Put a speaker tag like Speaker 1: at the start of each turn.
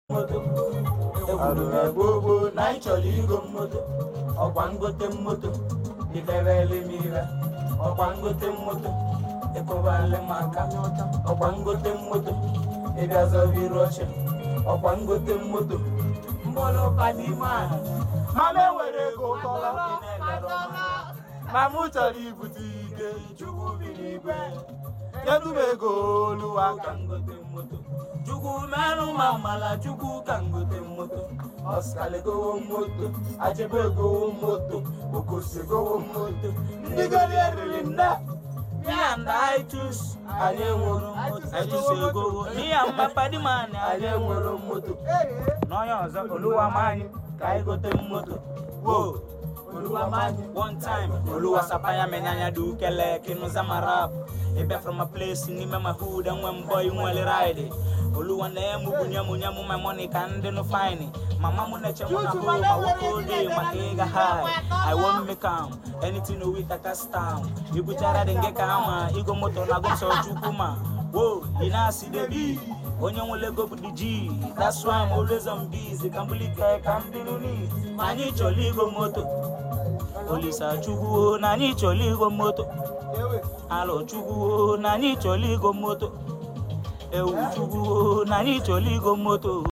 Speaker 1: moto ekwuru m gboo gboo na anyị chọrọ igo moto ọkwa ngote moto ikerele m ire ọkwa ngote moto ịkụbali m aka ọkwa ngote moto ịbịa zọbiri oche ọkwa ngote moto mkpụrụ ụka n'ime ahụ mama enwere ego tọrọ ma mụ chọrọ ibute ike chukwu bi n'igwe kedu m ego oluwa ka ngote moto chukwu merụ ma mala chukwu ka ngote moto ọskali gowo moto ajebe gowo moto okosi gowo moto ndị gori eriri nne me and I choose anyị enwero moto
Speaker 2: I choose ego. Me and Papa the man,
Speaker 1: anyị enwero moto
Speaker 2: n'onye ọzọ oluwa m anyị
Speaker 1: ka anyị gote moto wo oluwa manyị
Speaker 2: one time oluwa sapaya menyanya du kele kinuza marap ebe from a place n'ime my hood enwe mbọ inwere ride oluwa na-emu bunye mu nye mu my money ka ndị nụ fine mama m na-eche mụ na home ma nwoke oge maka ịga high i won't make am anything with a cast down ibuchara dị nke ka ama igo moto na go nsọ chukwu ma wo ị na-asị debi onye nwere ego bụ the G that's why I'm always on busy ka mbulike ka m dịrị neat anyị chọrọ igo moto olisa chukwu na anyị chọrọ igo moto alụ chukwu na anyị chọrọ igo moto ewu chukwu na anyị chọrọ igo moto